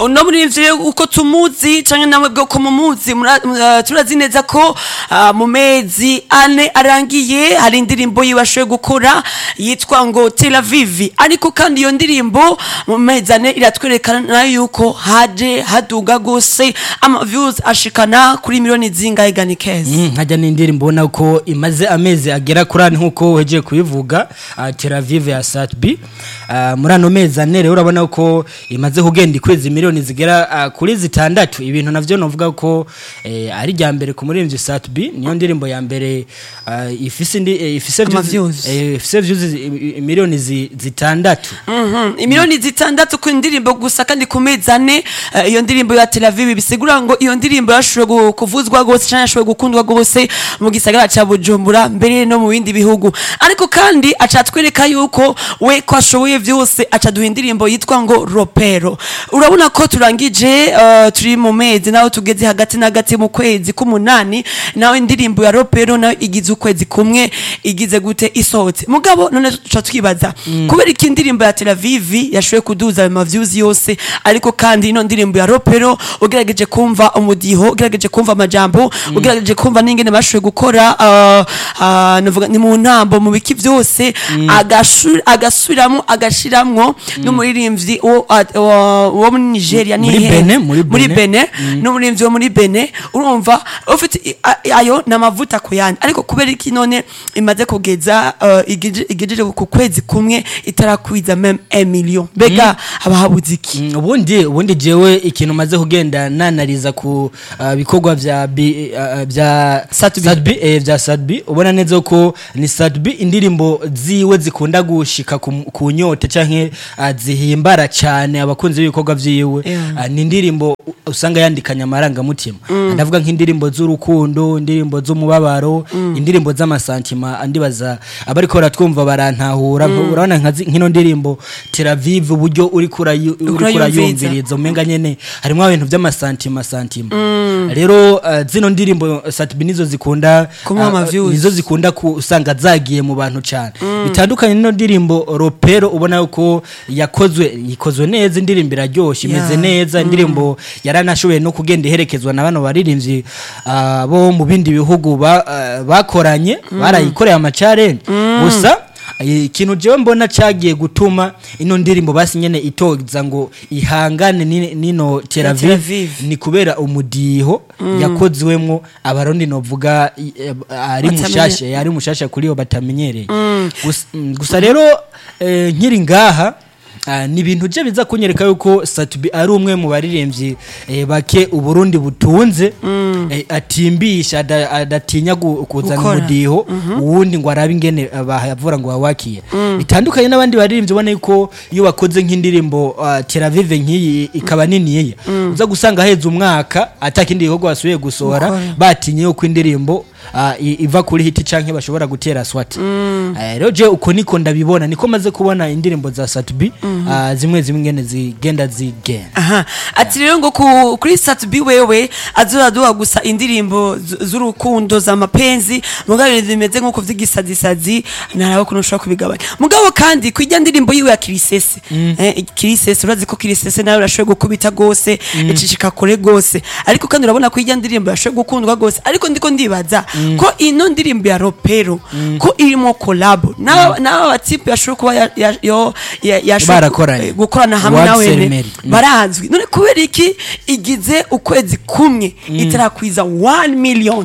uno murivyo uko tumuzi canke namwe bwo ko mumuzi mura- mura- turazi neza ko ah, mu mezi ane arangiye hari indirimbo yiwe ashoboye gukora yitwa ngo Tel Aviv ariko kandi iyo ndirimbo mu mezi ane iratwerekana yuko haje haduga gose ama views ashikana kuri miliyoni zingahe gani keza Mm, nkajya n'indirimbo ubona ko imaze amezi agera kuri ane nk'uko wegiye kubivuga uh, Tel Aviv ya Satbi uh, muri ano mezi ane rero urabona ko imaze kugenda ikwezi miliyoni zigera uh, kuri zitandatu ibintu navyo novuga ko eh, ari rya mbere ku muririmbyi Satbi niyo ndirimbo ya mbere uh, ifise indi eh, ifise Ama views- views. eh, ifise views zi- i- i- miliyoni zi- zitandatu Mhm, imiliyoni zitandatu ku ndirimbo gusa kandi ku mezi ane eh, iyo ndirimbo ya Tel Aviv bisigura ngo iyo ndirimbo yashoboye gu- kuvuzwa gose canke yashoboye gukundwa gose mu gisagara ca Bujumbura mbere no mu bindi bihugu ariko kandi aca twereka yuko we ko ashoboye vyose aca duha indirimbo yitwa ngo Ropero urabona ko turangije eh, turi mu mezi naho tugeze hagati na hagati mu kwezi k'umunani nawe indirimbo ya Ropero nayo igize ukwezi kumwe igize gute isohotse mugabo none tuca twibaza kubera iki indirimbo ya Tel Aviv yashoboye kuduza ayo maviews yose ariko kandi ino ndirimbo ya Ropero ugerageje kumva umudiho ugerageje kumva amajambo ugerageje kumva n'ingene bashoboye gukora ah, ah, navuga ni mu ntambo mu biki byose agashu- agasubiramo agashiramwo n'umuririmbyi wo ah, wo- wo muri Nigeria Muri nihe? Benin, muri muri Benin. Benin n'umuririmbyi wo muri Benin urumva ufite i- a- ayo ni amavuta ku yandi ariko kubera iki none imaze kugeza uh, igije- igejeje ku kwezi kumwe itarakwiza meme 1 million mbega haba habuze iki Mm, ubundi ubundi jewe ikintu maze kugenda nanariza ku uh, bikorwa vya bi, uh, vya Satbi. Satbi eh, vya Satbi ubona neza ko ni Satbi indirimbo ziwe zikunda gushika ku, ku nyote canke uh, zihimbara cyane abakunzi b'ibikorwa vyiwe Yeah. uh, ni indirimbo u- usanga yandikanya amarangamutima ndavuga nk'indirimbo z'urukundo indirimbo z'umubabaro indirimbo z'amasantima andibaza abariko baratwumva barantahura urabona nka zi- nk'ino ndirimbo Tel Aviv uburyo uriko urayu- uriko Urayumviriza. urayumviriza umenga nyene harimo ibintu by'amasantima santima rero uh, zino ndirimbo Satbi nizo zikunda Kumuha uh, ama-views. nizo zikunda ku- usanga zagiye mu bantu cyane bitandukanye n'ino ndirimbo Ropero ubona yuko yakozwe ikozwe neza indirimbo iraryoshye imeze Yeah. neza indirimbo yaranashoboye no kugenda iherekezwa na bano baririmbyi uh, bo mu bindi bihugu ba, uh, bakoranye barayikoreye amacare gusa eh, ikintu jewe mbona cagiye gutuma ino ndirimbo basi nyene itoza ngo ihangane ni- nino Tel Ya Tel Aviv Aviv. ni kubera umudiho yakozwemwo abarundi novuga i- eh, ari Batamenye- mushasha ari mushasha kuri yo batamenyereye Gusa- mm, gusa rero eh, nkiri ngaha ah, ni ibintu je biza kunyereka yuko Satubi ari umwe mu baririmbyi eh, bake uburundi butunze eh, atimbisha ada- adatinya gu- kuzana Gukora. umudiho uwundi ngo arabe ingene eh, bahavura ngo wawakiye bitandukanye n'abandi baririmbyi ubona yuko iyo bakoze nk'indirimbo ah, Tel Aviv nk'iyi ikaba niniya uza gusanga heza umwaka atakindi gikorwa basubiye gusohora Gukora. batinye yuko indirimbo ah, i- iva kuri hiti canke bashobora gutera swati Eh, rero je uko niko ndabibona niko maze kubona indirimbo za Satbi ah, zimwe zimwe ngene zigenda zigenda aha ati rero ngo ku- kuri Satbi wewe azoraduha gusa indirimbo z- z'urukundo za mapenzi mugabo ibintu bimeze nk'uko vy'igisadisazi naraho kuno ushobora kubigabanya mugabo kandi kwijya ndirimbo yiwe ya kirisese eh, kirisese urazi ko kirisese nawe urashoboye gukubita gose icishika kure gose ariko kandi urabona ko ijya ndirimbo yashoboye gukundwa gose ariko ndiko ndibaza ko ino ndirimbo ya ropero ko irimo kolabo n'aba n'aba batipe yashoboye kuba ya- ya- yo- ya- yashoboye Barakoranye. eh, gukorana hamwe World nawe ceremony. Mm. barazwi none kubera iki igize ukwezi kumwe itarakwiza 1 million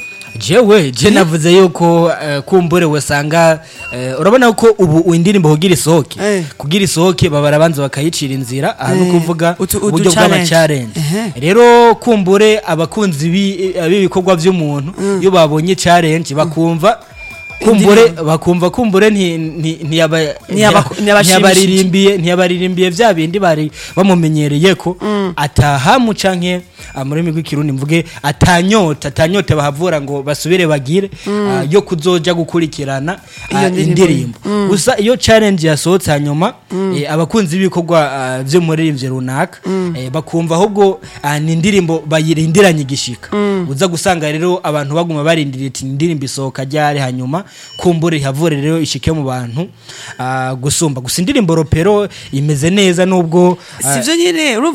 jewe je navuze yuko eh, kumbure wasanga eh, urabona ko ubu indirimbo kugira isohoke Eh. kugira isohoke baba barabanza bakayicira inzira aha no Eh, kuvuga utu- udu uburyo challenge. bw'amacarenje Ehe. rero kumbure abakunzi bi- eh, b'ibikorwa by'umuntu iyo babonye challenge bakumva kumbure bakumva kumbure nti- nti- ntiyaba- Ntiyaba- ntiyabashimishije. ntiyabaririmbiye ntiyabaririmbiye vya bindi bari bamumenyereye ko atahamu canke ah, mu rurimi rw'ikirundi mvuge atanyota atanyota bahavura ngo basubire bagire ah, yo kuzoja gukurikirana ah, Iyo ndirimbo. indirimbo gusa iyo challenge yasohotse hanyuma eh, abakunzi b'ibikorwa ah, vyo muririmbyi runaka eh, bakumva ahubwo ah, ni indirimbo bayirindiranye igishika uza gusanga rero abantu baguma barindiriye ati indirimbo isohoka ryari hanyuma kumbure ihavure rero ishike mu bantu ah, gusumba gusa indirimbo ropero imeze neza nubwo ah, sivyo nyine urumva ko irameze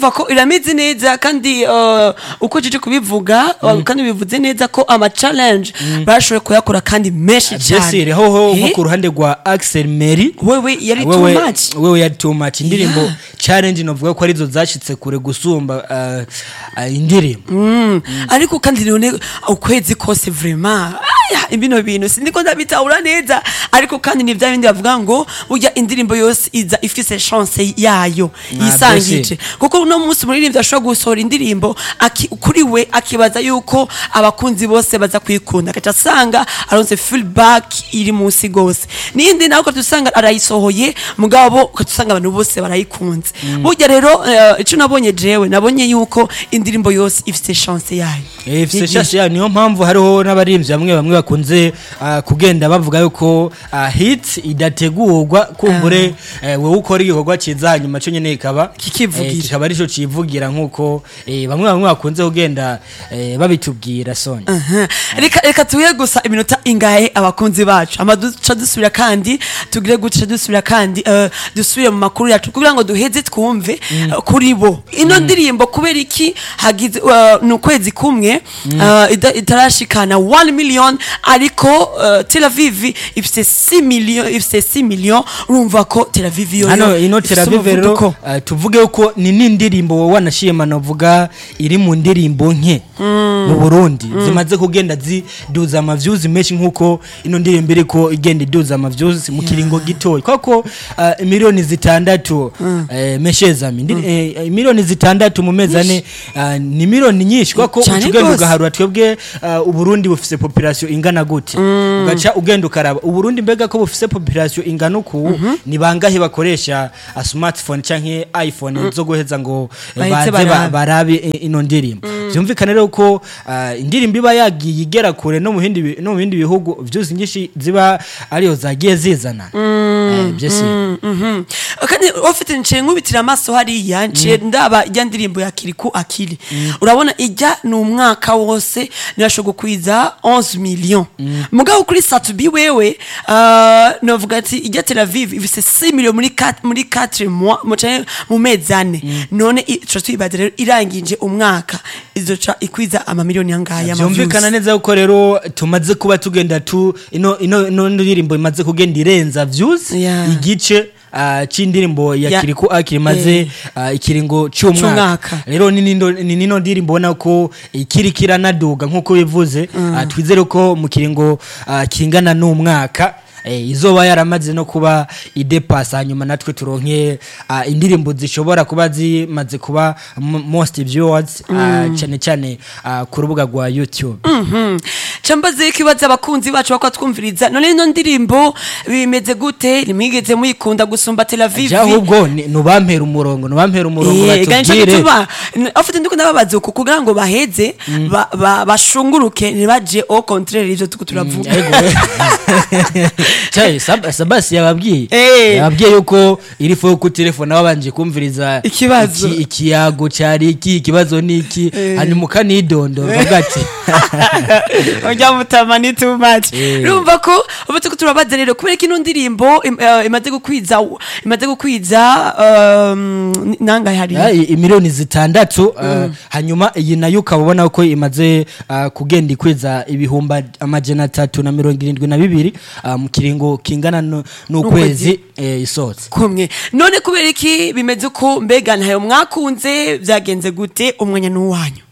irameze neza kandi uh, uko jeje kubivuga uh, kandi bivuze neza ko ama challenge bashoboye kuyakora kandi menshi cyane byesire hoho nko Eh? ku ruhande rwa Axel Mary wewe yari too wewe much wewe yari too much indirimbo Yeah. challenge novuga ko arizo zashitse kure gusumba uh, uh, indirimbo Mm. ariko kandi none ukwezi kose vraiment aya ibino bintu sindiko ndabitahura neza ariko kandi ni bya bindi bavuga ngo burya indirimbo yose iza ifise chance yayo Ah, yisangije mbese. kuko uno munsi umuririmbyi ashobora gusohora indirimbo aki- kuri we akibaza yuko abakunzi bose baza kuyikunda agaca asanga aronse feedback iri munsi gose n'iyindi nawe ukaca usanga arayisohoye mugabo ukaca usanga abantu bose barayikunze burya rero eh, ico nabonye jewe nabonye yuko indirimbo yose ifise chance yayo Eh, ifise Ni- shashe yayo niyo mpamvu hariho n'abaririmbyi bamwe bamwe bakunze uh, kugenda bavuga yuko uh, hit idategurwa kumbure eh, wowe ukora igikorwa ciza hanyuma cyo nyene kikaba Kikivugira. eh, kikaba arico civugira nkuko eh, bamwe bamwe bakunze kugenda eh, babitubwira Sonya Aha. reka reka tuye gusa iminota ingahe abakunzi bacu ama duca dusubira kandi tugire guca dusubira kandi eh, dusubire mu makuru yacu kugira ngo duheze twumve eh, kuri bo ino ndirimbo kubera iki hagize eh, ni ukwezi kumwe eh, ida- itarashikana 1 million ariko eh, Tel Aviv ifite 6 million ifite 6 million urumva ko Tel Aviv yo hano yo ino ifise teravive rero umuvuduko. uh, tuvuge ko ni n'indirimbo wowe wanashima navuga iri mu ndirimbo nke mu burundi zimaze kugenda ziduza amavyuzi menshi nk'uko ino ndirimbo iriko igenda iduza amavyuzi mu kiringo gitoya koko uh, miliyoni zitandatu eh, meshezami Ndi- eh, miliyoni zitandatu mu mezi ane uh, ni miliyoni nyinshi koko Cane uca ugenda gose. ugaharura twebwe uh, uburundi bufise population ingana gute ugaca ugenda ukaraba uburundi mbega ko bufise population ingana uku ni bangahe bakoresha a smartphone canke iphone zo guheza ngo eh, Baheze baze ba- barabe. barabe eh, ino ndirimbo vyumvikane rero ko uh, indirimbo iba yagiye igera kure no mu bindi bi- no mu bindi bihugu vyose nyinshi ziba ariyo zagiye zizana Eh, vyose Mhm. kandi ufite nciye nkubitira amaso hariya nciye ndaba ijya ndirimbo ya kiriku akili urabona ijya ni umwaka wose nirashobora gukwiza 11 million mugabo kuri satubi wewe uh, novuga ati ijya Tel Aviv ifise 6 million muri 4 muri 4 mois mu canke mu mezi ane none i- tuca twibaza rero irangije umwaka izoca ikwiza amamiliyoni yangaya vyumvikana neza yuko rero tumaze kuba tugenda tu ino ino ino ndirimbo imaze kugenda irenza views Yeah. igice uh, c'indirimbo ya Ya- kiriku akiri maze uh, ikiringo c'umwaka C'umwaka. rero ni nindo- ni nino ndirimbo ubona ko ikiri kiranaduga nk'uko bivuze uh, twizere ko mu kiringo uh, kingana n'umwaka Eh, izoba yaramaze no kuba idepasa hanyuma natwe turonke uh, indirimbo zishobora kuba zimaze kuba m- most viewers uh, cyane cyane uh, ku rubuga rwa youtube cambaze ikibazo abakunzi bacu bako twumviriza none ino ndirimbo bimeze gute nimwigeze muyikunda gusumba Tel Aviv ja ahubwo ni- nubampera umurongo nubampera umurongo Eh, ganje batubwire gituma afite ndiko ndababaza uko kugira ngo baheze ba- ba- bashunguruke ntibaje au contraire ivyo tuko turavuga Ego, we. Cyayi, Sab- sabasi yababwiye Eh. yababwiye yuko iri fo ku telefone wabanje kumviriza Ikibazo. iki- ikiyago cyari iki ikibazo ni iki Eh. hanyuma ukanidondora uvuga ati ujya mutama ni too much Eh. urumva ko ubu tuko turabaza rero kubera ko ino ndirimbo im- eh, imaze gukwiza imaze gukwiza um, nangahe hari Ya, i- imiliyoni zitandatu uh, hanyuma iyi nayo ukaba ubona ko imaze uh, kugenda ikwiza ibihumba amajana atatu na mirongo irindwi na bibiri uh, mu kiringo kingana nu- n'ukwezi eh, isohotse kumwe none kubera iki bimeze uko mbega ntayo mwakunze byagenze gute umwanya n'uwanyu